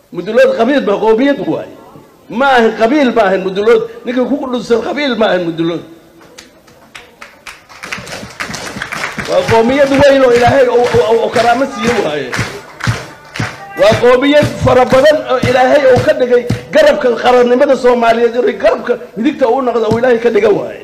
mudulood qabiil ba qoomiyad waaye ma ahan qabiil ma ahan mudulood ninka ku dhunsan qabiil ma ahan mudulood waa qoomiyad weyn oo ilaahay oo karaamo siiye waaye waa qoomiyad fara badan oo ilaahay uu ka dhigay garabka qarannimada soomaaliyeed inay garabka midigta uu noqdo uu ilaahay ka dhiga waaye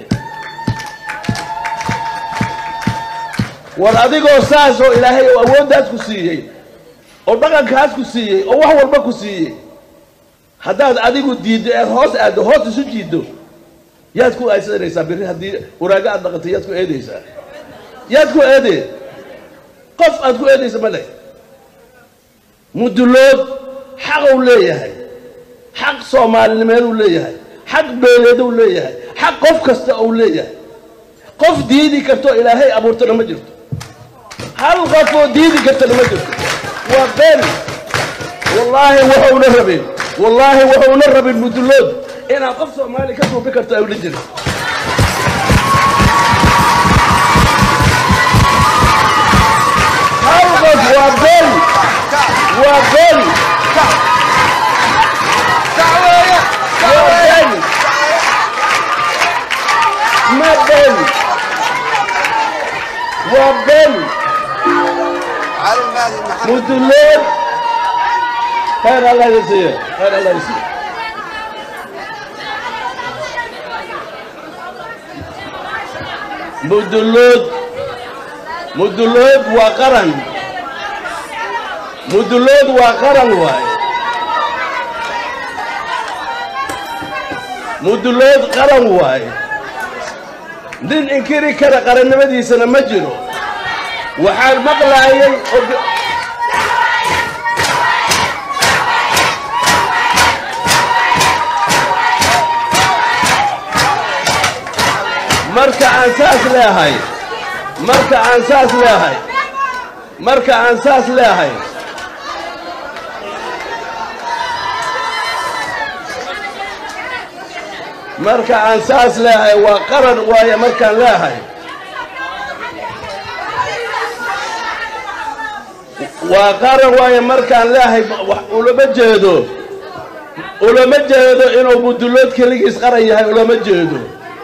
war adigoo saas oo ilaahay oo awooddaas ku siiyey oo dhaqankaas ku siiyey oo wax walba ku siiyey haddaad adigu diiddo eed hoos aaddo hoos isu jiiddo yaad ku aysanaysaa birri haddii waraago aad dhaqantay yaad ku eedaysaa yaad ku eedee qof aad ku eedaysa ma leh mudulood xaquu leeyahay xaq soomaalinimeeduu leeyahay xaq beeleeduu leeyahay xaq qof kasta uu leeyahay qof diidi karto ilaahay abuurtana ma jirto hal qof oo diidi kartana ma jirto waa been wallaahi wuxuuna rabin wallaahi wuxuuna rabin mudulood inaad qof soomaali ka suubi karto awla jirin hal qof waa been waa been waa been ma been waa been mudulood khayr allah yasiiyo khayr allah yasiiyo mudulood mudulood waa qaran mudulood waa qaran waaye mudulood qaran waaye nin inkiri kara qarannimadiisana ma jiro waxaan maqlaayay marka aan saas leehay marka aan saas leehay marka aan saas leehay marka aan saas leehay waa qaran waaye markaan leehay waa qaran waaye markaan leehay ulama jeedo ulama jeedo inuu mudulood keligiis qaran yahay ulama jeedo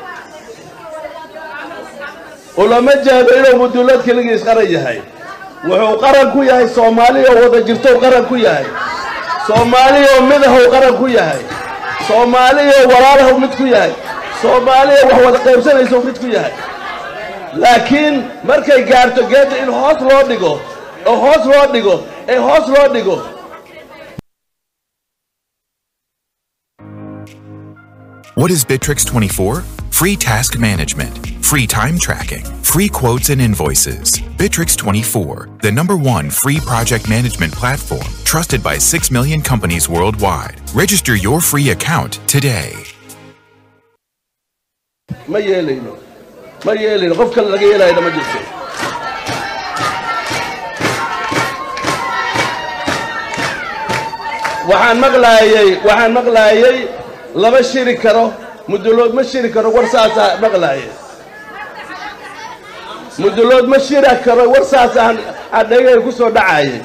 ulama jeedo inuu mudulood keligiis qaran yahay wuxuu qaran ku yahay soomaaliya oo wada jirtou qaran ku yahay soomaaliya oo midahow qaran ku yahay soomaaliya oo walaalahow mid ku yahay soomaaliya wax wada qaybsanaysow mid ku yahay laakiin markay gaarto geedda in hoos loo dhigo oo hoos loo dhigo ee hoos loo dhigo What is Bittrex 24? Free task management, free time tracking, free quotes and invoices. Bittrex 24, the number one free project management platform trusted by 6 million companies worldwide. Register your free account today. ma yeelayno ma yeelayno qof kale laga yeelayna ma jirto waxaan maqlaayey waxaan maqlaayey lama shiri karo mudulood ma shiri karo war saasaa maqlaaye mudulood ma shiri karo war saasaan adhegay ku soo dhacaye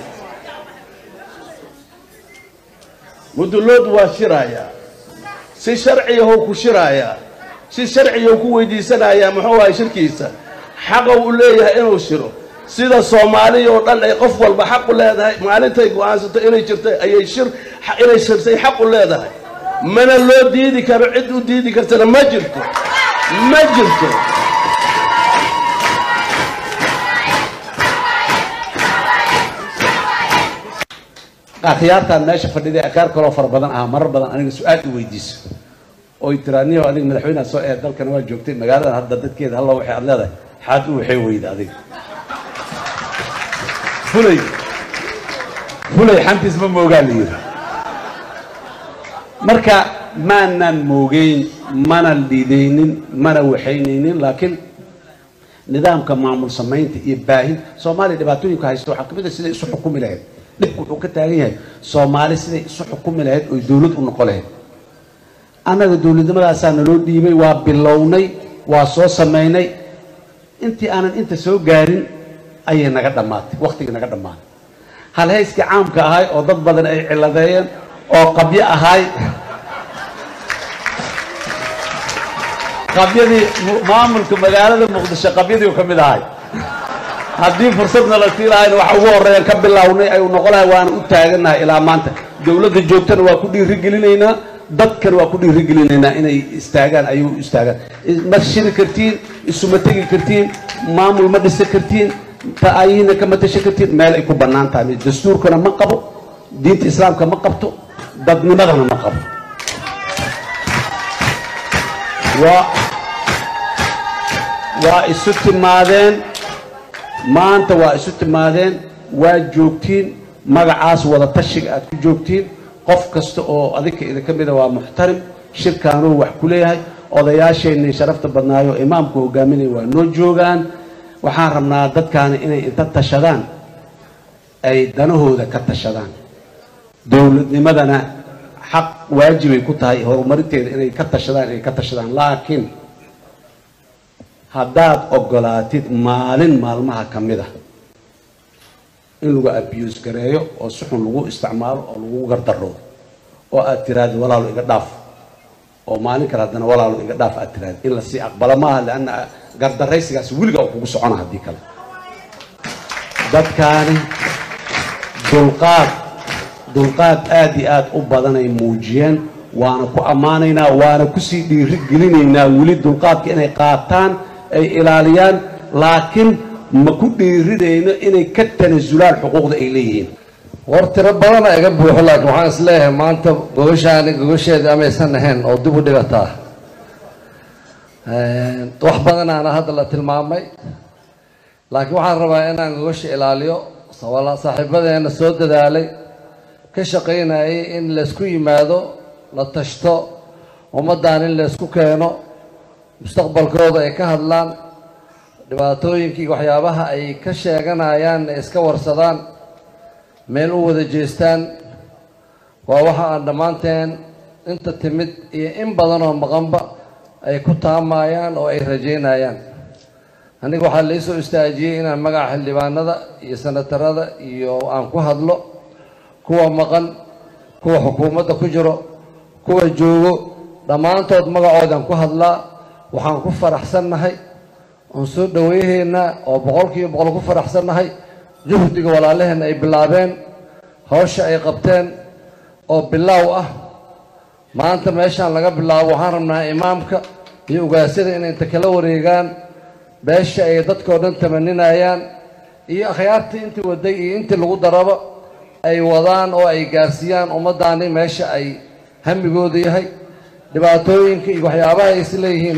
mudulood waa shiraayaa si sharciyahow ku shiraayaa si sharciyahow ku weydiisanayaa muxuu ahay shirkiisa xaqa uu leeyahay inuu shiro sida soomaaliya oo dhan ay qof walba xaq u leedahay maalintay go'aansato inay jirtay ayay shir inay shirsay xaq u leedahay mana loo diidi karo cid u diidi kartana ma jirto ma jirto akhyaartaan meesha fadhiday akaar kaloo fara badan ah marar badan aniga su-aal i weydiiso oy tiraaniyo adiga madaxweynaha soo ee dalkana waa joogtay magaaladan hadda dadkeeda halla waxay aad leedahay xaad u waxay weyda adiga fulay fulay xantiis ma moogaa la yidhi marka maanan moogeyn mana liidaynin mana waxaynaynin laakiin nidaamka maamul samaynta iyo baahin soomaaliya dhibaatooyinka haysta waxaa kamid a siday isu xukumi lahayd dhibku wuxuu ka taagan yahay soomaali siday isu xukumi lahayd oy dowlad u noqon lahayd annaga dowladnimadaasaa naloo dhiibay waa bilownay waa soo samaynay intii aanan inta soo gaarin ayay naga dhammaatay wakhtigii naga dhammaaday halhayskii caamka ahay oo dad badan ay ciladeeyeen oo qabyo ahay qabyadii maamulka magaalada muqdisho qabyadii uu ka mid ahay haddii fursadna la sii lahayna waxa ugu horreeyaan ka bilownay ay u noqonahay waana u taagannahay ilaa maanta dowladda joogtana waa ku dhiirigelinaynaa dadkan waa ku dhiirigelinaynaa inay istaagaan ayuu istaagaan ma shiri kartiin isuma tegi kartiin maamul ma dhisi kartiin ta'ayiina kama tashan kartiin meel ay ku bannaan tahay dastuurkana ma qabo diinta islaamka ma qabto dadnimadana ma qabo waa waa isu timaadeen maanta waa isu timaadeen waa joogtiin magacaas wada tashiga aad ku joogtiin qof kasta oo adinka idinka mida waa muxtarim shirkaanuu wax ku leeyahay odayaasheenii sharafta badnaayo imaamku hogaaminaya waa noo joogaan waxaan rabnaa dadkaani inay inta tashadaan ay danahooda ka tashadaan dowladnimadana xaq waajibay ku tahay horumarinteeda inay ka tashadaan inay ka tashadaan laakiin haddaad ogolaatid maalin maalmaha ka mid a in lagu abiyuus gareeyo oo si xun lagu isticmaalo oo lagu gardaroodo oo aad tiraahdo walaalo iga dhaaf oo maalin kale haddana walaalo iga dhaaf aad tiraahdo in lasii aqbalo maaha leanna gardaraysigaas weliga oo kugu socona haddii kale dadkaani dulqaad dulqaad aad iyo aad u badanay muujiyeen waana ku ammaanaynaa waana kusii dhiiri gelinaynaa weli dulqaadka inay qaataan ay ilaaliyaan laakiin ma ku dhiirinayno inay ka tanasulaan xuquuqda ay leeyihiin war tiro badana iga buuxo laakiin waxaan is leeyahay maanta gogoshaani gogosheedii amaysan ahayn oo dib u dhigataa wax badanaana hadda la tilmaamay laakiin waxaan rabaa inaan gogosha ilaaliyo saaxiibadeena soo dadaalay ka shaqaynayay in laysku yimaado la tashto ummaddan in laysku keeno mustaqbalkooda ay ka hadlaan dhibaatooyinkii waxyaabaha ay ka sheeganayaan ay iska warsadaan meel u wada jeestaan waa waxa aan dhammaanteen inta timid iyo in badan oo maqanba ay ku taamayaan oo ay rajaynayaan aniga waxaa laisoo istaajiyey inaan magaca xildhibaanada iyo sanatarada iyo aan ku hadlo kuwa maqan kuwa xukuumadda ku jiro kuwa joogo dhammaantood magacoodaan ku hadlaa waxaan ku faraxsannahay oon soo dhaweyhaynaa oo boqolkiiba boqol ku faraxsannahay juhdiga walaalaheenna ay bilaabeen hawsha ay qabteen oo bilaaw ah maanta meeshaan laga bilaabo waxaan rabnaa imaamka iyo ugaasyada inay inta kala wareegaan beesha ay dadkao dhan tamaninayaan iyo akhyaartii intii waday iyo intii lagu daraba ay wadaan oo ay gaarsiiyaan ummaddaani meesha ay hamigooda yahay dhibaatooyinka iyo waxyaabaha ay is leeyihiin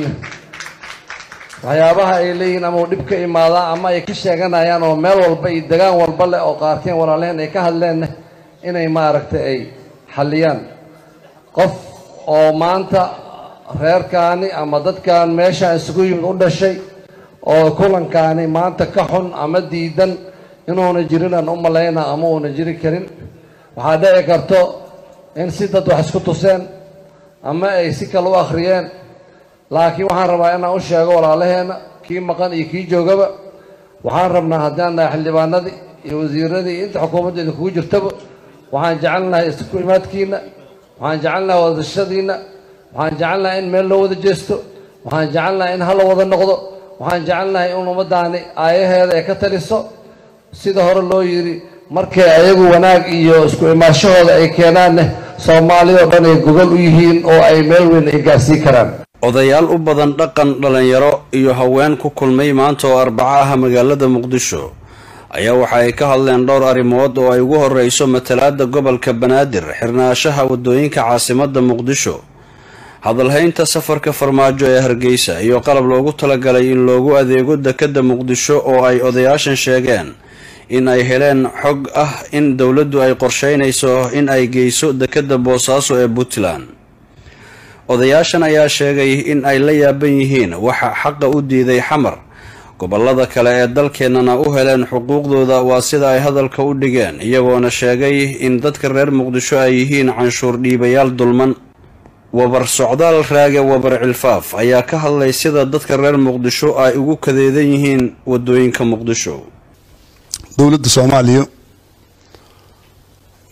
waxyaabaha ay leeyihiin ama uu dhib ka imaadaa ama ay ka sheeganayaan oo meel walba iyo degaan walba leh oo qaarkeen walaalehen ay ka hadleenna inay maaragtay ay xalliyaan qof oo maanta reerkaani ama dadkan meeshaan isugu yimid u dhashay oo kulankaani maanta ka xun ama diidan inuuna jirin aan u malayna ama uuna jiri karin waxaa dhici karto in si dad wax isku tuseen ama ay si kale u akhriyeen laakiin waxaan rabaa inaan u sheego walaalaheenna kii maqan iyo kii joogaba waxaan rabnaa haddaan nahay xildhibaanadii iyo wasiiradii iyo inta xukuumadda idinkugu jirtaba waxaan jecelnahay isku imaadkiina waxaan jecelnahay wadashadiina waxaan jecelnahay in meel loo wada jeesto waxaan jecelnahay in hala wada noqdo waxaan jecelnahay in ummaddaani aayaheeda ay ka taliso sida hore loo yidhi markay ayagu wanaag iyo isku imaashahooda ay keenaanne soomaalida oo dhan ay gogol u yihiin oo ay meel weyn ay gaarsii karaan odayaal u badan dhaqan dhallinyaro iyo haween ku kulmay maanta oo arbaco ah magaalada muqdisho ayaa waxa ay ka hadleen dhowr arrimood oo ay ugu horreyso matalaadda gobolka banaadir xirnaashaha waddooyinka caasimadda muqdisho hadalhaynta safarka farmaajo ee hargeysa iyo qalab loogu talagalay in loogu adeego dekedda muqdisho oo ay odayaashan sheegeen in ay heleen xog ah in dowladdu ay qorsheynayso in ay geyso dekedda boosaaso ee puntland odayaashan ayaa sheegay in ay la yaaban yihiin waxa xaqa u diiday xamar gobolada kale ee dalkeennana u heleen xuquuqdooda waa sida ay hadalka u dhigeen iyagoona sheegay in dadka reer muqdisho ay yihiin canshuur dhiibayaal dulman wabar socdaal raage wabar cilfaaf ayaa ka hadlay sida dadka reer muqdisho ay ugu kadeedan yihiin wadooyinka muqdisho dowladda soomaaliya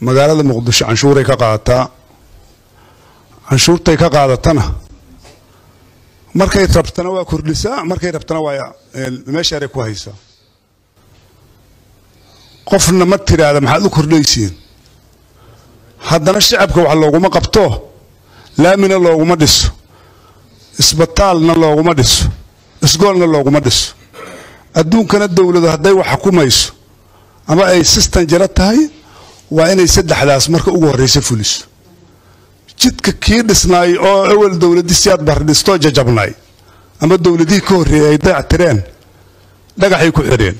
magaalada muqdisho canshuuray ka qaadataa canshuurtay ka qaadatana markay rabtana waa kordhisaa markay rabtana waa meeshaaray ku haysaa qofna ma tiraahda maxaad u kordhaysiin haddana shacabka wax looguma qabto laamina looguma dhiso isbitaalna looguma dhiso isgoolna looguma dhiso adduunkana dowladu hadday wax xukumayso ama ay sistan jiro tahay waa inay saddexdaas marka ugu horraysa fuliso jidka kii dhisnaay oo awal dowladii siyaad bardhistoo jajabnaay ama dowladihii ka horreeyay ay dayactireen dhagaxay ku xidheen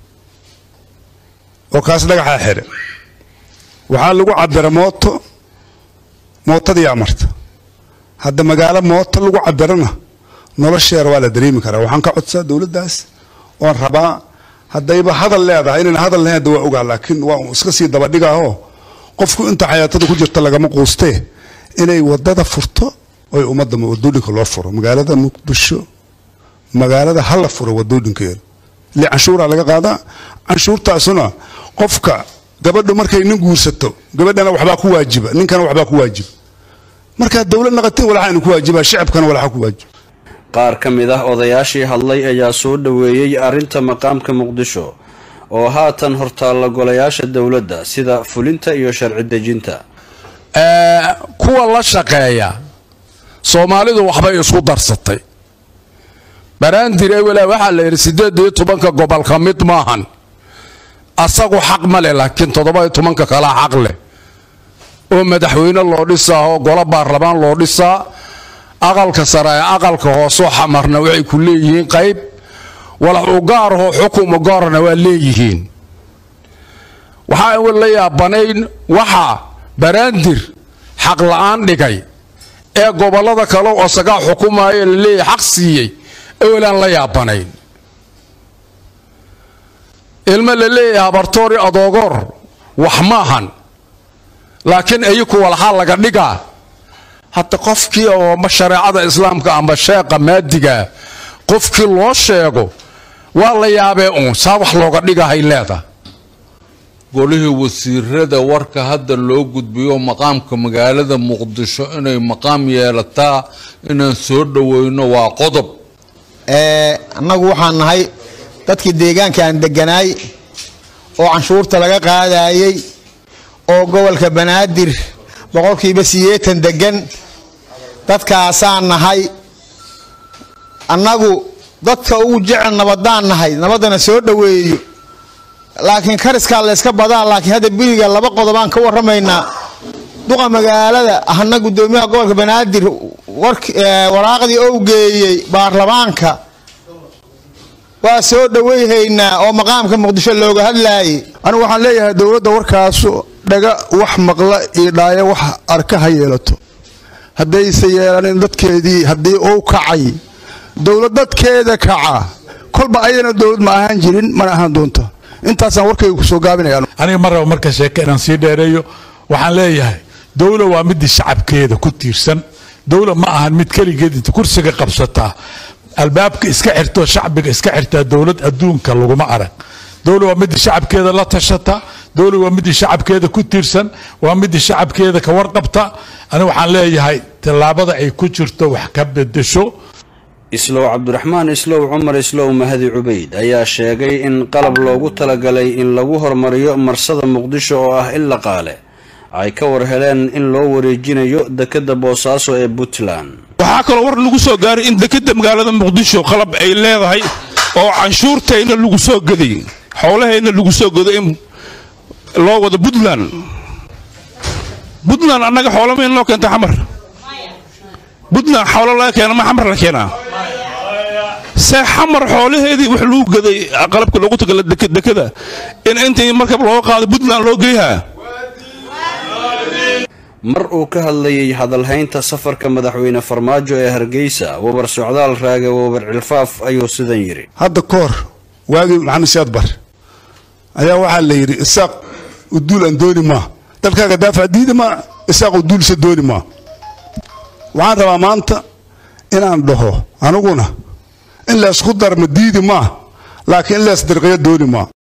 oo kaas dhagaxaa xidhe waxaa lagu cabira mooto mootadii amarta hadda magaalo mooto lagu cabirana nolosheera waa la dareemi karaa waxaan ka codsaa dowladdaas oon rabaa haddayba hadal leedahay inayna hadal lahayn hadda waa ogaa laakiin waa iska sii dabadhigaahoo qofku inta xayaatada ku jirta lagama quustee inay wadada furto oy ummadda wadooyinka loo furo magaalada muqdisho magaalada ha la furo wadooyinkeeda ile canshuuraa laga qaadaa canshuurtaasuna qofka gabadhu markay nin guursato gabadhana waxbaa ku waajiba ninkana waxbaa ku waajiba markaa dowlad naqatin walaxaanu ku waajibaa shacabkana walaxa ku waajiba qaar ka mid ah odayaashii hadlay ayaa soo dhoweeyey arrinta maqaamka muqdisho oo haatan hortaalla golayaasha dowladda sida fulinta iyo sharci dejinta kuwa la shaqeeya soomaalidu waxbay isku darsatay baraandir ewela waxaa la yidhi siddeed iyo tobanka gobol ka mid maahan asagu xaq ma leh laakiin toddoba iyo tobanka kalaa xaq leh oo madaxweyne loo dhisaa oo golo baarlamaan loo dhisaa aqalka sare ee aqalka hoosoo xamarna waxay ku leeyihiin qayb walax u gaarahoo xukum u gaarna waa leeyihiin waxaa la yaabanayn waxaa baraandir xaq la'aan dhigay ee gobollada kale oo sagaa xukumaaya la leeyahay xaq siiyey ewelaan la yaabanayn ilmo la leeyahay habartoori adoogoor wax maahan laakiin ayaku walxaa laga dhigaa hadda qofkii oo shareecada islaamka amba sheeqa maadigaa qofkii loo sheego waa la yaabee uun saa wax looga dhigahay leeda golihii wasiirada warka hadda loo gudbiyo maqaamka magaalada muqdisho inay maqaam yeelataa inaan soo dhoweyno waa qodob annagu waxaan nahay dadkii deegaanka aan deganaay oo canshuurta laga qaadayey oo gobolka banaadir boqolkiiba sideetan degan dadkaasaan nahay annagu dadka ugu jecel nabadaan nahay nabaddana soo dhoweeyo laakiin kariskaa layska badaa laakiin hadda beriga laba qodobaan ka warramaynaa duqa magaalada ahna guddoomiyaha gobolka banaadir waraaqdii ou geeyey baarlamaanka waa soo dhoweyhaynaa oo maqaamka muqdisho looga hadlaayay anigu waxaan leeyahay dowladda warkaasu dhaga wax maqla iyo dhaayo wax arka ha yeelato haddayse yeelanin dadkeedii haddii uu kacay dowlad dadkeeda kaca kolba ayadana dowlad ma ahaan jirin mana ahaan doonto intaasaan warkayga kusoo gaabinaya aniga mar raba marka sheeke inaan sii dheereeyo waxaan leeyahay dowla waa midii shacabkeeda ku tiirsan dowla ma ahan mid keligeed inta kursiga qabsataa albaabka iska xirto shacbiga iska xirtaa dowlad adduunka laguma arag dowla waa midii shacabkeeda la tashata dowla waa midii shacabkeeda ku tiirsan waa midii shacabkeeda ka warqabta aniga waxaan leeyahay tallaabada ay ku jirto wax ka bedesho islow cabdiraxmaan islow cumar islow mahadi cubayd ayaa sheegay in qalab loogu talagalay in lagu hormariyo marsada muqdisho oo ah illa qaale ay ka war heleen in loo wareejinayo dekadda boosaaso ee puntland waxaa kaloo war lagu soo gaaray in dekadda magaalada muqdisho qalab ay leedahay oo canshuurtayna lagu soo gaday xoolahayna lagu soo gado in loo wado puntland puntland annaga xoolamayn noo keenta xamar puntland xoolo laga keena ma xamar la keenaa see xamar xoolaheedii wax lagu gaday qalabka loogu tagala dekada in intii markab looga qaado puntland loo geeyaa mar uu ka hadlayay hadalhaynta safarka madaxweyne farmaajo ee hargeysa wabar socdaal raage wabar cilfaaf ayuu sidan yidhi hadda ka hor waagii maxamed siyaad bar ayaa waxaa la yidhi isaaq uduul aan dooni maa dalkaaga daafac diidi maa isaaq uduulsa dooni maa waxaan rabaa maanta inaan dhaho aniguna in laysku darma diidi maa laakiin in lays dirqiyo dooni maa